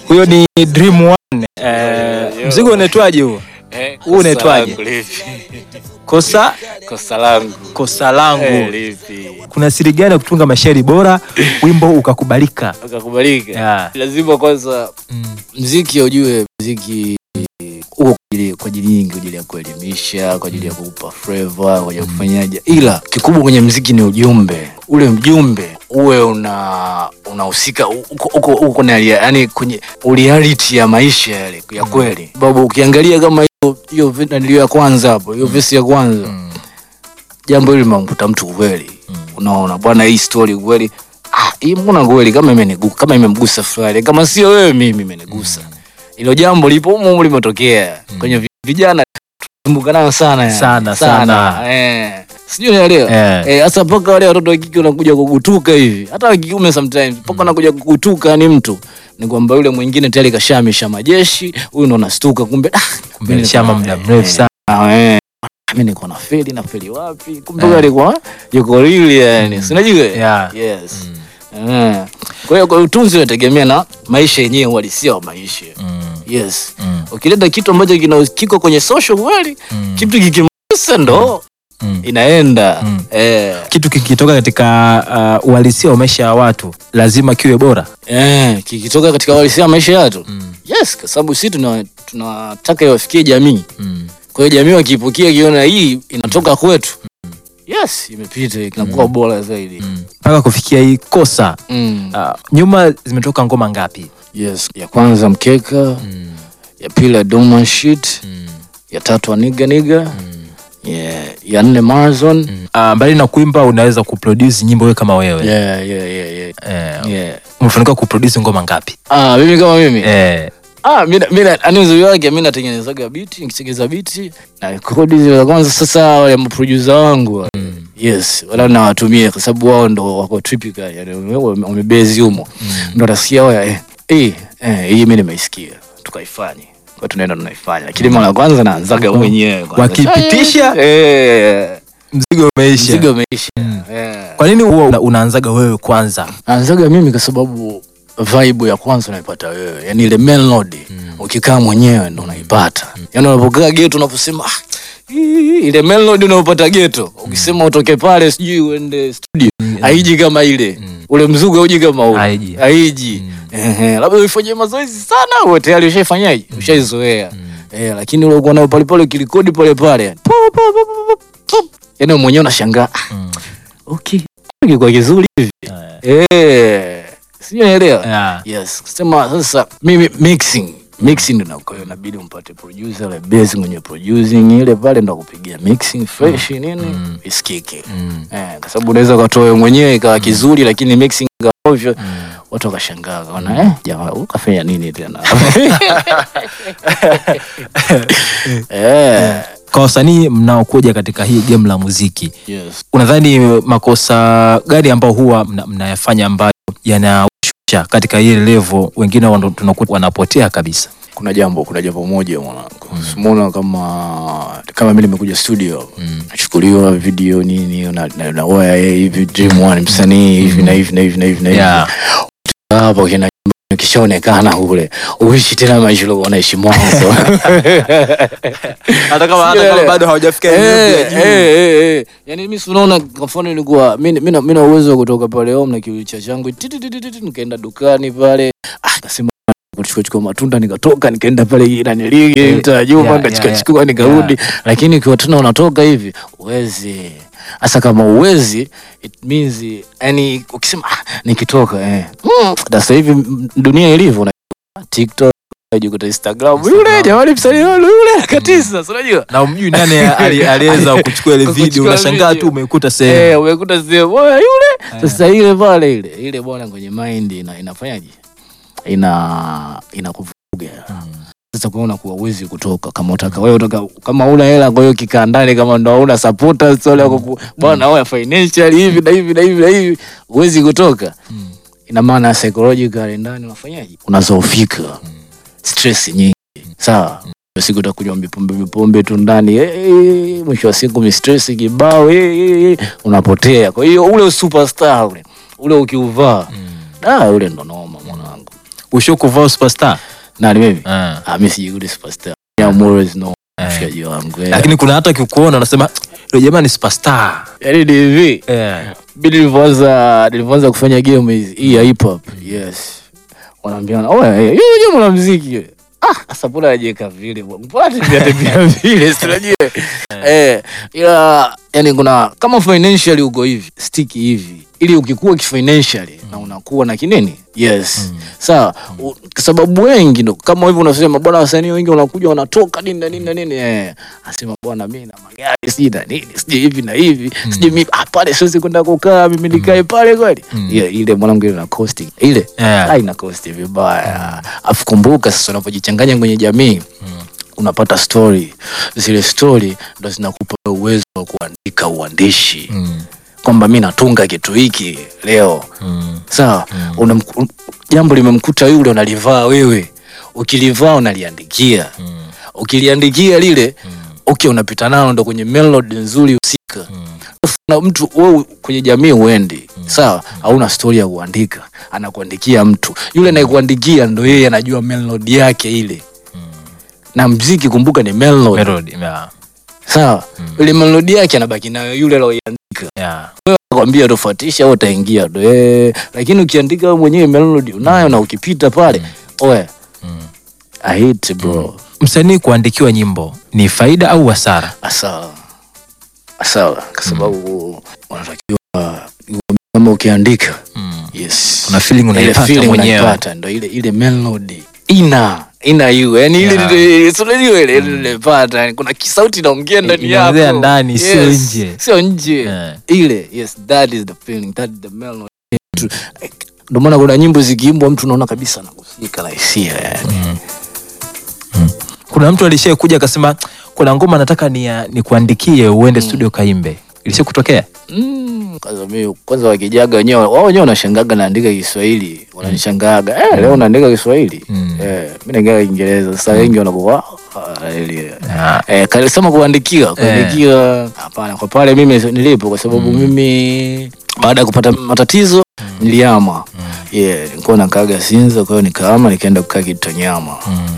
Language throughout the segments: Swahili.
huyo ni Dream One. Eh, yo. mzigo unaitwaje huo? Eh, Huu unaitwaje? kosa langu lipi? Kosa Kosa langu. kosa langu. Eh, lipi? Kuna siri gani ya kutunga mashairi bora wimbo ukakubalika? Ukakubalika. Yeah. Lazima kwanza Mm. mziki ujue mziki uko kwa ajili- kwa ajili nyingi, kwa ajili ya kuelimisha, kwa ajili ya kukupa flavor, kwa ajili ya kufanyaje, ila kikubwa kwenye mziki ni ujumbe. Ule mjumbe uwe una unahusika uko uko uko na yani kwenye reality ya maisha yale ya kweli, sababu ukiangalia kama hiyo hiyo vi- nilio ya kwanza hapo, hiyo verse ya kwanza Mm. jambo hili limemkuta mtu kweli, unaona bwana, hii story kweli ah, hii mbona kweli kama imenigusa kama imemgusa fulani, kama sio wewe mimi imenigusa. Hilo jambo lipo humo humo limetokea kwenye vi- vijana tumbuka nao sana yani. Sana, sana. eh, sijui unaelewa Eh. eh, hasa mpaka wale watoto wa kike wanakuja kugutuka hivi, hata wa kiume sometimes mpaka wanakuja kugutuka ni mtu ni kwamba yule mwingine tayari kashamisha majeshi, huyu ndo anastuka, kumbe ah, Kumbe mimi alishama niko- muda eh, mrefu sana. Ah, eh. mi niko na feli na feli wapi kumbe huyu alikuwa yuko real yani si unajua Yeah. yes Eh. kwa hiyo kwa utunzi unategemea na maisha yenyewe uhalisia wa maisha Mm. yes Mm. ukileta kitu ambacho kina kiko kwenye social kweli Mm. kitu kikimgusa ndo Mm. inaenda Mm. eh. Kitu kikitoka katika uh, uhalisia wa maisha ya watu lazima kiwe bora. Eh, kikitoka katika uhalisia wa maisha yetu Mm. yes kwa sababu sisi tuna- tunataka iwafikie jamii Mm. kwa hiyo jamii wakipokea kiona hii inatoka kwetu yes imepita inakuwa bora zaidi Mpaka kufikia hii kosa mm. uh, nyuma zimetoka ngoma ngapi? yes ya kwanza mkeka ya pili ya Doma shit ya tatu aniga niga yeah. ya nne marathon Uh, mbali na kuimba unaweza kuproduce nyimbo wewe kama wewe. yeah, yeah, yeah, yeah. Eh, Yeah. umefanikiwa kuproduce ngoma ngapi? Ah, mimi kama mimi Eh, ah, mimi mimi ani uzuri wake mimi natengenezaga biti nikitengeneza biti na rekodi zile za kwanza sasa wale maproducer wangu wale. yes wala nawatumia kwa sababu wao ndo wako typical yani wame- wamebezi humo ndo nasikia waya eh, eh, eh, hii mimi nimeisikia tukaifanye kwa tunaenda tunaifanya lakini mara ya kwanza naanzaga mwenyewe kwanza. Wakipitisha? eh, mzigo umeisha. mzigo umeisha eh. Kwa nini huwa una- unaanzaga wewe kwanza? naanzaga mimi kwa sababu vibe ya kwanza unaipata wewe yani ile melody ukikaa mwenyewe ndo unaipata yani unapokaa geto unaposema ah, hii, ile melody unayopata geto ukisema utoke pale sijui uende studio haiji kama ile ule mzugu hauji kama ule Haiji. haiji Ehe, labda uifanyie mazoezi sana uwe tayari ushaifanyaje ushaizoea eh, lakini ule uko nayo pale pale ukirekodi pale pale yani po, po, po, po, po, po. yani wewe mwenyewe unashangaa ah, okay kwa kizuri hivi eh sijui naelewa Yeah. yes kusema sasa mimi mixing mixing ndo kwa hiyo inabidi umpate producer ile base mwenye producing ile pale ndo kupigia mixing fresh nini isikike eh kwa sababu unaweza ukatoa wewe mwenyewe ikawa kizuri lakini mixing ikawa ovyo watu wakashangaa kaona eh jamaa ukafanya nini tena eh Kwa wasanii mnaokuja katika hii game la muziki, yes unadhani makosa gani ambao huwa mna- mnayafanya ambayo yanashusha katika ile level, wengine wana- tunakuta wanapotea kabisa? kuna jambo kuna jambo moja mwanangu simuona kama kama mimi nimekuja studio nachukuliwa video nini na, na, na waya eh, hivi dream one msanii hivi na hivi na hivi na hivi na hivi Yeah. hapo kina kishaonekana ule uishi tena maisha uliokuwa unaishi mwanzo Hata kama hata kama bado hawajafika Eh, eh, eh, eh. Yaani mimi si unaona kwa mfano nilikuwa mimi mimi na- mimi na uwezo wa kutoka pale home na kiulicha changu ti- ti- ti- ti- ti- nikaenda dukani pale ah nikasema kuchukua chukua matunda nikatoka nikaenda pale naniligi Eh, mtaa Juma yeah, nikachukua yeah, chukua nikarudi lakini ikiwa tena unatoka hivi uwezi hasa kama uwezi it means yani ukisema ah, nikitoka eh mm, sasa hivi mm, dunia ilivyo na TikTok unajikuta Instagram yule jamani msanii yule yule katisa si unajua na umjui nani ali- aliweza kuchukua ile Kuchukua video, unashangaa video. tu umekuta Eh, sehemu. umekuta sehemu bwana yule. Sasa ile pale ile ile bwana kwenye mind ina inafanyaje? Ina inakuvuga. Sasa kwa unakuwa uwezi kutoka kama utaka wewe utaka kama una hela kwa hiyo kikaa ndani kama ndo hauna supporters wala kuku bwana wewe financial hivi na hivi na hivi na hivi uwezi kutoka. Ina maana psychological ndani unafanyaje? Unazoofika. Stress nyingi. Sawa. siku utakunywa mipombe mipombe tu ndani eh, eh, mwisho wa siku mistress kibao eh, eh, eh, unapotea. Kwa hiyo ule superstar ule ule ukiuvaa da ule ndo noma mwanangu. usho kuvaa superstar nani mimi Ah, ah mimi sijui superstar I'm always no eh. mshikaji wangu eh. lakini kuna hata kikuona unasema yule jamaa ni superstar yaani ni hivi Eh. Mimi nilivyoanza nilivyoanza kufanya game hizi hii ya hip hop yes wanaambiana oh yeye yeye mwanamuziki ah sasa mbona anajiweka vile bwana mbona tembea tembea vile si unajua eh ila yani kuna kama financially uko hivi stick hivi ili ukikuwa kifinancially na unakuwa na kinini yes sawa u- kwa sababu wengi ndo kama hivyo unasema bwana wasanii wengi wanakuja wanatoka nini na nini na nini eh asema bwana mimi na magari sijui na nini sijui hivi na hivi sijui mimi ah pale siwezi kwenda kukaa mimi nikae pale kweli yeah, ile mwanangu ile na cost ile Yeah. ah, ina cost vibaya afu kumbuka sasa unapojichanganya kwenye jamii unapata story zile story ndo zinakupa uwezo wa kuandika uandishi Mm. kwamba mi natunga kitu hiki leo Mm. sawa Unam- um, jambo limemkuta yule unalivaa wewe ukilivaa unaliandikia Mm. ukiliandikia lile okay unapita nalo ndo kwenye melody nzuri husika na mtu wewe kwenye jamii uendi sawa hauna stori ya kuandika anakuandikia mtu yule anayekuandikia ndo yeye anajua melody yake ile na mziki kumbuka ni melody Melody, yeah. sawa ile melody yake anabaki nayo yule aloiandika Yeah. kwambia tofautisha au utaingia tu eh, lakini ukiandika wewe mwenyewe melody unayo na ukipita pale oe I hate bro msanii kuandikiwa nyimbo ni faida au hasara sawa sawa kwa sababu unatakiwa kama ukiandika yes Kuna feeling Ile unaipata feeling mwenyewe. unaipata, ndo ile ile melody ina ina you yani ile Yeah. ile si unajua ile ile unaipata yani kuna kisauti inaongea ndani yako Inaongea ndani, sio nje. sio nje Yeah. ile yes that is the feeling that is the melody Tu- ndio maana kuna nyimbo zikiimbwa mtu unaona kabisa anakusika la hisia yani kuna mtu alishai kuja akasema kuna ngoma nataka ni, ni kuandikie uende studio kaimbe ilishai kutokea Mm, kwanza mimi kwanza wakijaga wenyewe wao wenyewe wanashangaga naandika Kiswahili wananishangaga eh, leo naandika Kiswahili Mm. eh, mimi naandika Kiingereza sasa wengi wanakuwa ah, ile Ah. eh, kalisema kuandikiwa kuandikiwa hapana kwa pale mimi nilipo kwa sababu mimi baada ya kupata matatizo niliama yeah nilikuwa nakaga Sinza kwa hiyo nikaama nikaenda kukaa Kitonyama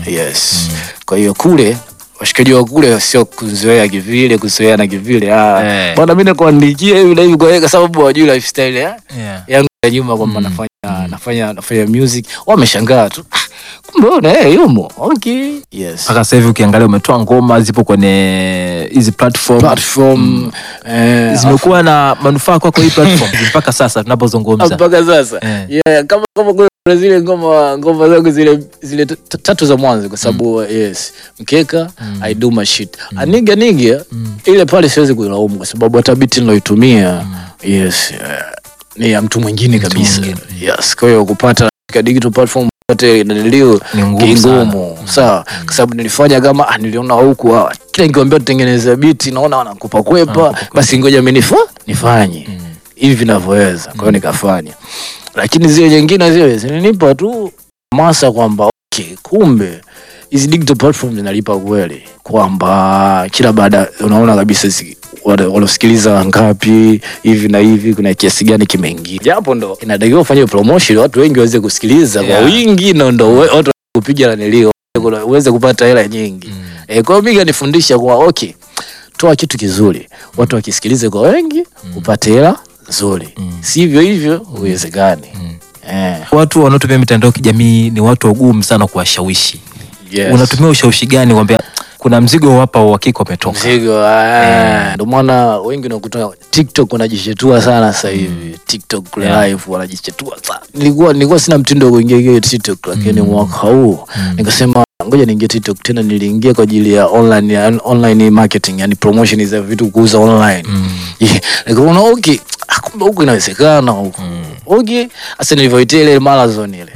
yes kwa hiyo kule washikaji wa kule sio kuzoea kivile kuzoea na kivile ah Eh. bwana mimi nakuandikia hivi na hivi kwa hiyo kwa sababu hawajui lifestyle ya Yeah. yangu ya nyuma kwamba nafanya nafanya nafanya music wameshangaa tu ah, kumbe wewe na yeye yumo okay yes mpaka sasa hivi ukiangalia umetoa ngoma zipo kwenye hizi platform platform eh, zimekuwa na manufaa kwako hii platform mpaka sasa tunapozungumza mpaka sasa Eh. yeah, kama kama kuna zile ngoma ngoma zangu zile zile t- t- tatu za mwanzo kwa sababu yes mkeka I do my shit aniga niga ile pale siwezi kuilaumu kwa sababu hata biti niloitumia yes eh, ni ya mtu mwingine kabisa mwingine. yes kwa hiyo kupata katika digital platform pote nanilio Ni ngumu sana. kingumu sawa kwa sababu nilifanya kama ah, niliona huku ah, kila nikiambia tutengeneze biti naona wanakupa kwepa basi ngoja mimi nifa nifanye hivi vinavyoweza kwa hiyo nikafanya lakini zile nyingine zile zilinipa tu masa kwamba okay, kumbe hizi digital platform zinalipa kweli kwamba kila baada unaona kabisa zi- wale- walosikiliza wangapi hivi na hivi kuna kiasi gani kimeingia japo ndo inatakiwa ufanye promotion watu wengi waweze kusikiliza Yeah. kwa wingi na ndo we- watu kupiga nanilio uweze kupata hela nyingi Mm. e, kwa hiyo mi kanifundisha kuwa okay toa kitu kizuri watu wakisikilize kwa wengi upate hela nzuri sivyo hivyo uwezekani eh, watu wanaotumia mitandao ya kijamii ni watu wagumu sana kuwashawishi yes. unatumia ushawishi gani kwambia kuna mzigo hapa wa uhakika umetoka mzigo ah, ndio maana wengi unakuta tiktok wanajishetua sana sasa hivi tiktok kule Yeah. live wanajishetua sana nilikuwa nilikuwa sina mtindo wa kuingia hiyo tiktok lakini mwaka huu nikasema ngoja niingie tiktok tena niliingia kwa ajili ya online ya online marketing yani promotion za vitu kuuza online Yeah, nikaona okay ah, kumbe huku inawezekana huku okay hasa nilivyoitia ile marathon ile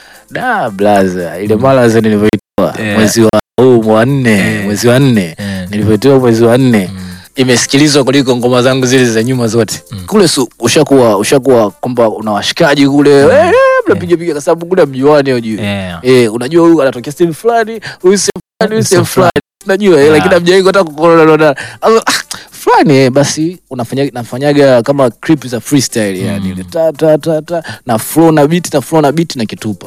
da blaza ile marathon nilivyoitoa Yeah. mwezi wa huu wa nne Yeah. mwezi wa nne Yeah. nilivyoitoa mwezi wa nne imesikilizwa kuliko ngoma zangu zile za nyuma zote kule su, ushakuwa ushakuwa kwamba una washikaji kule eh, mnapiga piga kwa sababu kule mjuani ujue Yeah. eh, unajua huyu anatokea sehemu fulani huyu sehemu fulani huyu sehemu Sehemu fulani unajua eh, Yeah. lakini hamjawahi hata kukorona fulani eh, basi unafanya nafanyaga kama clip za freestyle yani ile ta ta ta ta na flow na beat na flow na beat na kitupa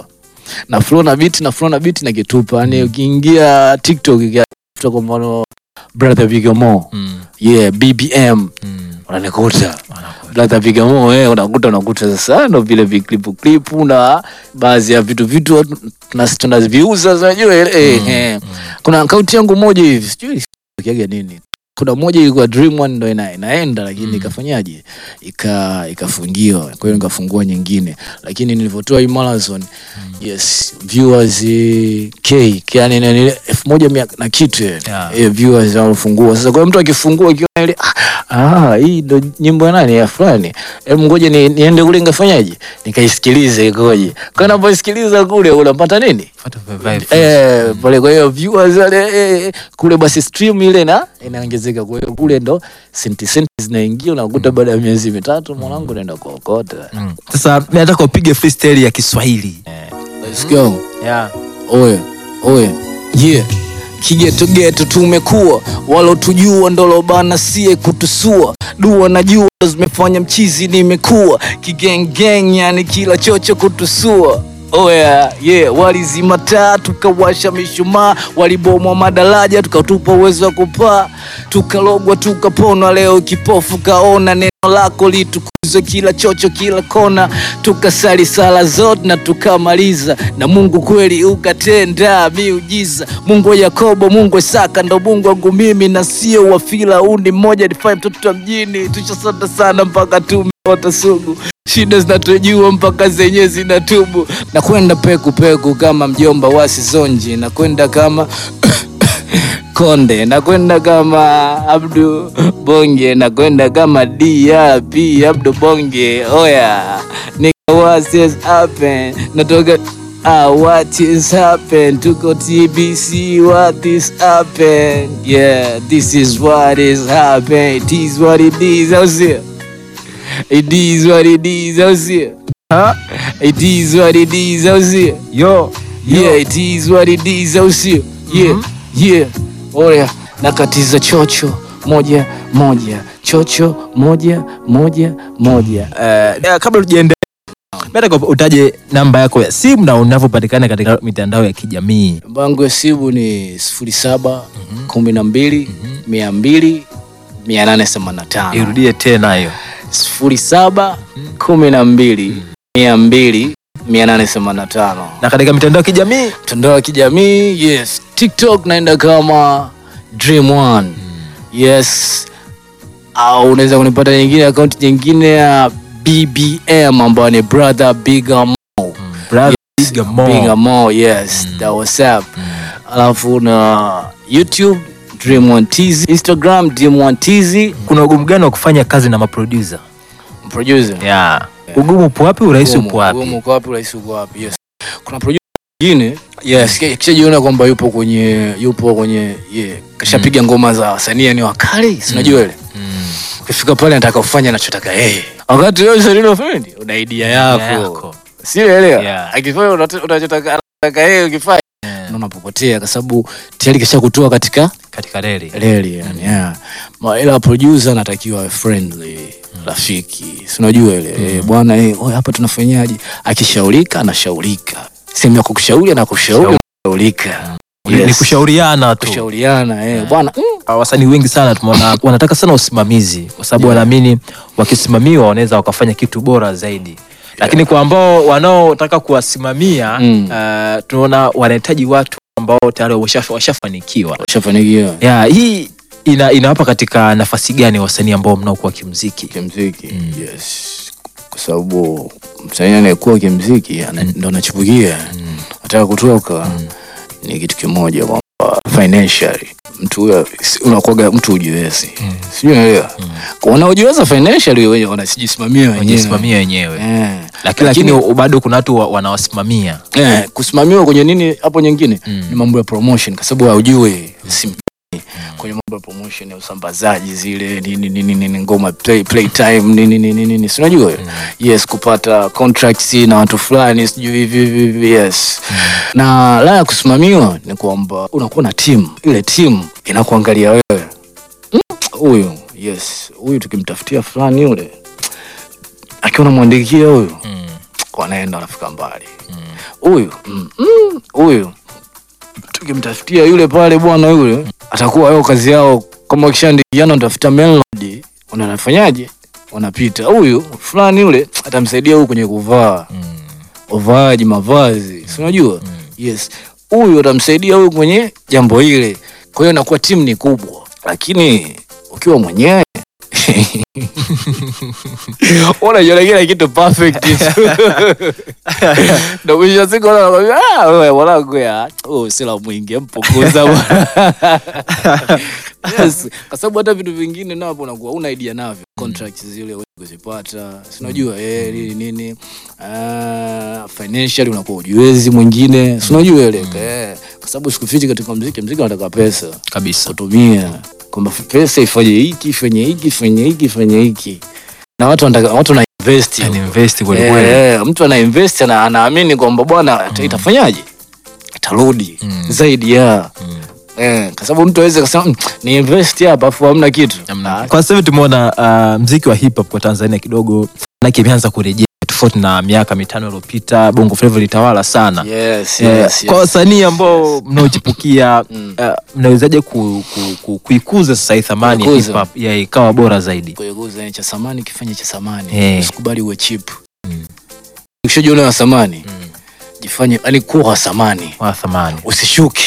na flow na beat na flow na beat na kitupa yani ukiingia tiktok ukifuta kwa mfano brother vigamo Mm. yeah bbm Mm. unanikuta Wanakuwa- brother vigamo eh unakuta unakuta sasa ndo vile viklipu klipu na baadhi ya vitu vitu tuna- tunaviuza unajua eh, eh, eh. kuna akaunti yangu moja hivi sijui kiaga nini kuna moja ilikuwa dream one ndo ina, inaenda lakini Mm. ikafanyaje ika ikafungiwa kwa hiyo nikafungua nyingine lakini nilivyotoa hii marathon yes viewers eh, k yani ni elfu moja mia na kitu eh, Yeah. eh, viewers wanafungua sasa kwa hiyo mtu akifungua akiona ile ah, ah hii ndo nyimbo ya nani ya fulani hebu ngoja ni, niende kule ngafanyaje nikaisikilize ikoje kwa napoisikiliza kule unapata nini Fuata vibe. Eh, pale kwa hiyo viewers wale eh, kule basi stream ile na inaongezeka kwa hiyo kule ndo senti senti zinaingia unakuta baada ya miezi mitatu mwanangu naenda kuokota Mm. Sasa mimi nataka upige freestyle ya Kiswahili. let's go Yeah. oye oye yeah kigeto geto tumekuwa walotujua ndolobana sie kutusua dua na jua zimefanya mchizi nimekuwa kigengeng yani kila chocho kutusua oya yeah walizima taa tukawasha mishumaa walibomwa madaraja tukatupa uwezo wa kupaa tukalogwa tukaponwa leo kipofu kaona neno lako litukuzwe kila chocho kila kona tukasali sala zote na tukamaliza na mungu kweli ukatenda miujiza mungu wa yakobo mungu wa isaka ndo mungu wangu mimi na sio wa firauni mmoja nifanye mtoto wa mjini tushasota sana mpaka tumeota sugu shida zinatujua mpaka zenyewe zinatubu na kwenda peku peku kama mjomba wa sizonji na kwenda kama konde nakwenda kama abdu bonge nakwenda kama drp abdu bonge oya nigga what is happen natoka Ah, what is happen tuko tbc what is happen yeah this is what is happen it is what it is au sio it is what it is au sio Ha? it is what it is au sio Yo. yeah it is what it is au sio yeah yeah oya nakatiza chocho moja moja chocho moja moja moja Eh, kabla tujaendelea nataka utaje namba yako ya simu na unavyopatikana katika mitandao ya kijamii. namba yangu ya simu ni sifuri saba kumi na mbili mia mbili mia nane themanini na tano Irudie tena hiyo. sifuri saba kumi na mbili mia mbili mia nane themanini na tano Na katika mitandao ya kijamii mtandao wa kijamii yes tiktok naenda kama dream one yes au unaweza kunipata nyingine akaunti nyingine ya bbm ambayo ni brother bigamo brother Big Mo. bigamo yes that whatsapp alafu na youtube dream one tz instagram dream one tz Kuna ugumu gani wa kufanya kazi na maproducer? producer Yeah. Ugumu upo wapi? Urahisi Ugumu, upo wapi? ugumu uko wapi urahisi uko wapi yes kuna producer mwingine yes ki- kishajiona kwamba yupo kwenye yupo kwenye yeah, kashapiga ngoma za wasanii ni wakali si unajua ile Mm. ukifika pale nataka ufanye anachotaka yeye wakati wewe msanii una friend una idea yako yako. sielewa Yeah. akifanya unat- unachotaka anataka yeye ukifanya Yeah. na unapopotea kwa sababu tayari kishakutoa katika Katika reli. reli yani yeah. Ma, ila producer anatakiwa awe friendly rafiki si unajua ile eh, bwana eh, oye, hapa tunafanyaje akishaurika anashaurika sehemu ya kukushauri anakushauri unashaurika Ni- Ni kushauriana tu. kushauriana eh, bwana mm, Uh, wasanii wengi sana tumeona wanataka sana usimamizi kwa sababu wanaamini wakisimamiwa wanaweza wakafanya kitu bora zaidi lakini kwa ambao wanaotaka kuwasimamia Mm. uh, tunaona wanahitaji watu ambao tayari washa- washafanikiwa ushafanikiwa yeah, hii ina, inawapa katika nafasi gani wasanii ambao mnaokuwa kimziki kimziki yes kwa sababu msanii anayekuwa kimziki ana- ndo anachipukia anataka kutoka ni kitu kimoja kwamba financially mtu huyo si- unakuwaga mtu ujiwezi sijui unaelewa Kwa wanaojiweza financially wenye wanajisimamia wenyewe wajisimamia wenyewe Eh. lakini, lakini bado kuna watu wa- wanawasimamia eh, kusimamiwa kwenye nini hapo nyingine Mm. ni mambo ya promotion kwa sababu haujui sim kwenye mambo ya promotion ya usambazaji zile nini nini nini ngoma play, play time nini nini nini si unajua yes kupata contracts na watu fulani sijui hivi hivi hivi yes na la ya kusimamiwa ni kwamba unakuwa na timu ile timu inakuangalia wewe Mm, huyu yes huyu tukimtafutia fulani yule akiwa namwandikia huyu mm. wanaenda wanafika mbali huyu mm, mm, huyu tukimtafutia yule pale bwana yule atakuwa yao kazi yao kama wakishaandikiana utafuta melody unafanyaje wanapita huyu fulani yule atamsaidia huyu kwenye kuvaa uvaaji mavazi si unajua yes huyu atamsaidia huyu kwenye jambo hile kwa hiyo inakuwa timu ni kubwa lakini ukiwa mwenyewe unajiona kila kitu perfect ndo mwisho wa siku unakwambia ah wewe mwanangu ya oh sila mwingi mpukuza bwana yes kwa sababu hata vitu vingine napo unakuwa una idea navyo contracts zile huwezi kuzipata si unajua eh nini nini ah financially unakuwa ujiwezi mwingine si unajua ile eh kwa sababu sikufiti katika muziki muziki unataka pesa kabisa kutumia kwamba pesa ifanye hiki ifanye hiki ifanye hiki ifanye hiki na watu wanataka watu wana invest yani huko. invest kweli kweli Eh, mtu ana invest na anaamini kwamba bwana ita- itafanyaje itarudi Mm. zaidi ya Mm. eh, kwa sababu mtu aweze kusema "Mm, ni invest hapa afu hamna kitu Namna- Ah, kwa sasa hivi tumeona uh, mziki wa hip hop kwa Tanzania kidogo nake imeanza kurejea tofauti na miaka mitano iliyopita bongo flava ilitawala sana yes, Eh, yes, kwa yes. wasanii ambao mnaochipukia Mm. uh, mnawezaje ku, ku, ku, kuikuza sasa hii thamani ya Kuikuza. hip hop ya ikawa bora zaidi kuiguza ni cha samani kifanye cha samani Eh. usikubali uwe cheap Mm. ukishajiona wa samani jifanye yani kuwa wa samani wa thamani usishuke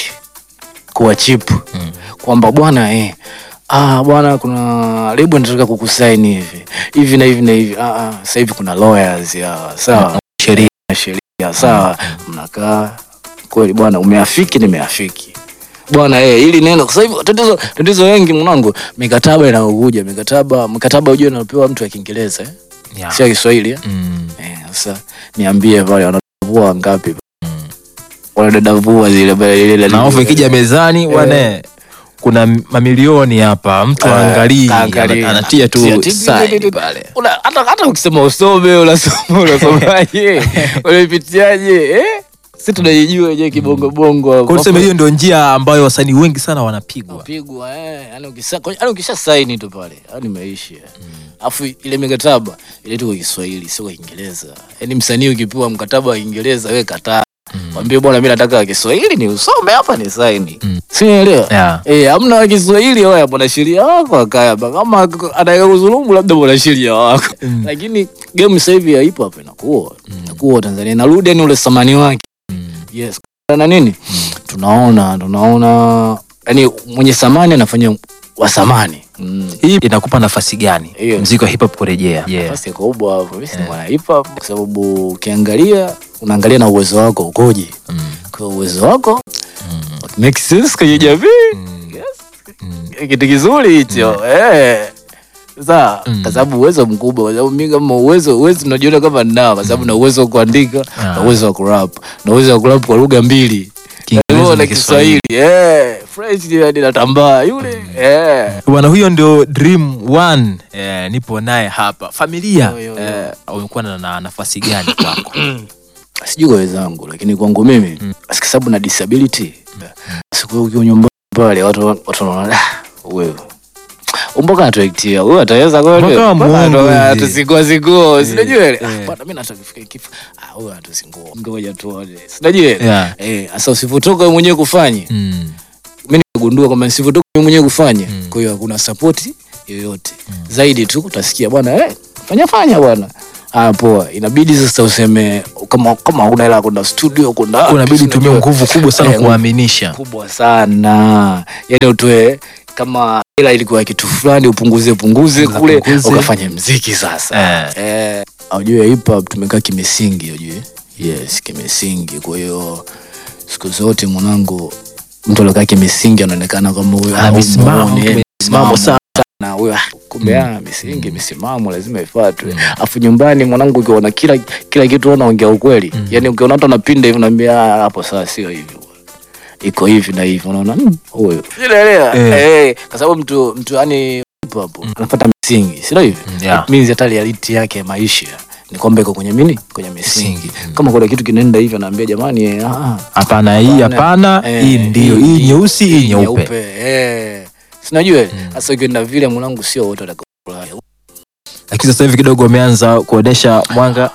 kuwa chip Mm. kwamba bwana eh, ah, bwana kuna lebo nataka kukusaini hivi hivi na hivi na hivi ah, ah, sasa hivi kuna lawyers ya sawa sheria sheria sawa mnakaa kweli bwana umeafiki nimeafiki bwana eh, hili neno sasa hivi tatizo tatizo wengi mwanangu mikataba inaokuja mikataba mkataba ujue unapewa mtu wa Kiingereza eh? Yeah. sio Kiswahili eh? Mm. Eh, sasa niambie pale wanavua ngapi Mm. wanadadavua zile pale ile na ofa ikija mezani Eh. bwana kuna mamilioni hapa mtu Eh, aangalii kaangalia. ana- anatia Tia- tu ti- ti- sign ti- ti- pale Una- hata hata ukisema usome unasoma unasomaje unaipitiaje eh? si tunaijua je kibongo bongo hapo. kwa tuseme hiyo ndio njia ambayo wasanii wengi sana wanapigwa Unapigwa, eh, yani ukisa- kwa- yani ukisha saini tu pale yani imeisha alafu ile mikataba ile tu kwa Kiswahili sio kwa Kiingereza yani msanii ukipewa mkataba wa Kiingereza wewe kataa mwambie bwana mimi nataka wa Kiswahili ni usome hapa ni saini Mm. si unaelewa yeah. Eh, hamna wa Kiswahili wewe mwanasheria wako akaya hapa kama anataka kudhulumu labda mwanasheria wako Mm. lakini game sasa hivi ya hip hop inakuwa inakuwa Tanzania inarudi yani ule samani wake Mm. yes na nini tunaona tunaona yani mwenye samani anafanya wa samani mm. hii inakupa nafasi gani Hiyo. mziki wa hip hop kurejea yeah. nafasi kubwa hapo mimi si mwana hip hop kwa sababu ukiangalia unaangalia na uwezo wako ukoje mm. kwa uwezo wako Mm. make sense kwenye jamii Mm. yes Mm. kitu kizuri hicho eh sawa Mm. kwa sababu uwezo mkubwa kwa sababu mimi kama uwezo uwezo unajiona kama ninao kwa sababu na uwezo wa kuandika na Ah. uwezo wa kurap na uwezo wa kurap kwa lugha mbili Kiingereza na na Kiswahili eh French ndio hadi natambaa yule eh bwana huyo ndio dream one eh, nipo naye hapa familia Yo, yo, yo. eh, umekuwa na, na nafasi gani kwako sijui kwa wenzangu lakini kwangu mimi Mm. kwa sababu na disability siku ukiwa nyumbani pale watu watu wanaona "Ah, wewe umboka atuektia huyu ataweza kweli Mpaka muongo hivi. tusingua singua sinajua ile eh. ah bwana mimi nataka kufika kifo ah huyu atusingua ngoja tuone sinajua ile yeah. eh sasa usivotoka wewe mwenyewe kufanye mm. mimi nimegundua kwamba nisivotoka mimi mwenyewe kufanya Mm. kwa hiyo hakuna support yoyote zaidi tu utasikia bwana eh fanya fanya bwana ah poa inabidi sasa useme kama kama una hela ya kwenda studio kwenda unabidi utumie unajua, nguvu kubwa sana Eh, kuwaaminisha kubwa sana yani utoe kama hela ilikuwa kitu fulani upunguze punguze Punguza, kule punguze. ukafanya mziki sasa eh aujue hip hop tumekaa kimisingi ujue yes kimisingi kwa hiyo siku zote mwanangu mtu aliokaa kimisingi anaonekana kama huyo Ana au misimamo, muone, misimamo misimamo sana. na huyo ah, kumbe ah, misingi misimamo lazima ifuatwe afu nyumbani mwanangu ukiona kila kila kitu unaongea ukweli yani ukiona watu anapinda hivi unaambia "Ah, hapo sasa sio hivi iko hivi na hivi unaona "Mm, huyo unaelewa Eh. eh kwa sababu mtu mtu yani hapo anafuata misingi sio hivi Mm, yeah. It means hata reality yake ya maisha ni kwamba iko kwenye mini kwenye misingi Misingi, mm. kama kuna kitu kinaenda hivyo anaambia jamani eh, ah, hapana hii hapana eh, hii ndio hii nyeusi hii nyeupe eh sinajua sasa ukienda vile mwanangu sio wote watakaofurahi lakini sasa hivi kidogo umeanza kuonesha mwanga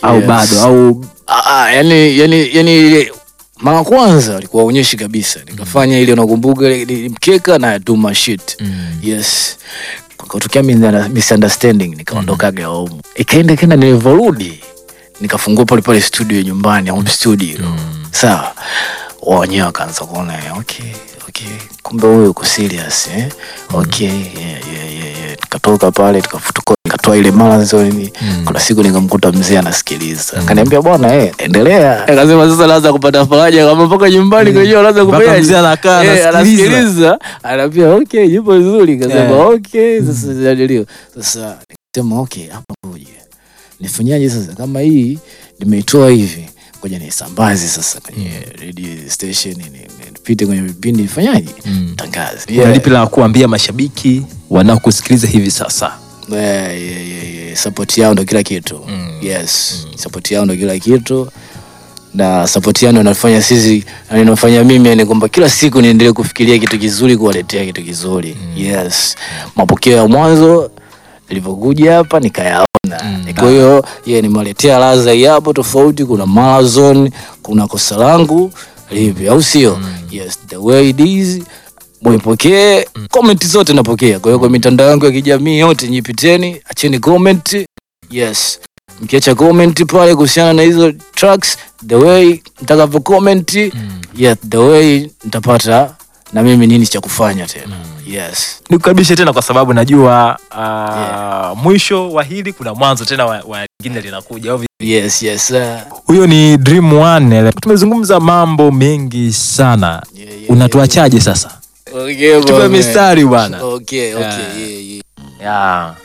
au Yes. bado au Ah, ah, yani, yani, yani mara kwanza alikuwa aonyeshi kabisa nikafanya ile unakumbuka ile- ile mkeka na do my shit yes kutokea misunderstanding nikaondokaga home ikaenda kenda nilivyorudi nikafungua pale pale studio nyumbani home studio sawa wao wenyewe wakaanza kuona okay okay kumbe huyu uko serious eh okay yeah, yeah, yeah, yeah. tukatoka pale tukafutuka nikatoa ile marathon kuna siku nikamkuta mzee anasikiliza akaniambia bwana eh endelea akasema sasa naanza kupata faraja kama mpaka nyumbani kwenyewe anaanza Mpaka kufanya mzee anakaa, eh, anasikiliza. anasikiliza anaambia okay yupo vizuri kasema Eh. okay sasa jadilio sasa nikasema okay hapa ngoja nifanyaje sasa kama hii nimeitoa hivi ngoja nisambaze sasa kwenye radio station ni- ni- nipite kwenye vipindi nifanyaje tangaze Una lipi la kuambia mashabiki wanaokusikiliza hivi sasa Yeah, yeah, yeah, yeah. support yao ndo kila kitu yes support yao ndo kila kitu na support yao ndo inafanya sisi na inafanya mimi yani kwamba kila siku niendelee kufikiria kitu kizuri kuwaletea kitu kizuri yes mapokeo ya mwanzo nilivyokuja hapa nikayaona kwa hiyo yeah, nimewaletea laza hii hapo tofauti kuna marathon kuna kosa langu lipi au sio yes the way it is mwipokee comment zote napokea kwa hiyo kwa mitandao yangu ya kijamii yote nyipiteni acheni comment yes mkiacha comment pale kuhusiana na hizo tracks the way mtakavyo comment yeah, the way nitapata na mimi nini cha kufanya tena yes nikukaribishe tena kwa sababu najua uh, mwisho wa hili kuna mwanzo tena wa, wa lingine linakuja au vipi? yes yes uh, huyo ni dream one tumezungumza mambo mengi sana yeah, yeah, unatuachaje sasa okay, tupe bwana. mistari bwana okay okay Yeah. yeah, yeah. yeah.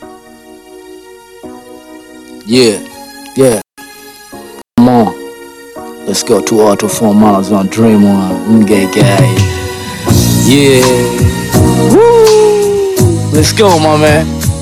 Yeah, yeah. Come on. Let's go two out of four miles on Dream One. Gay guy. Yeah. Woo. Let's go, my man.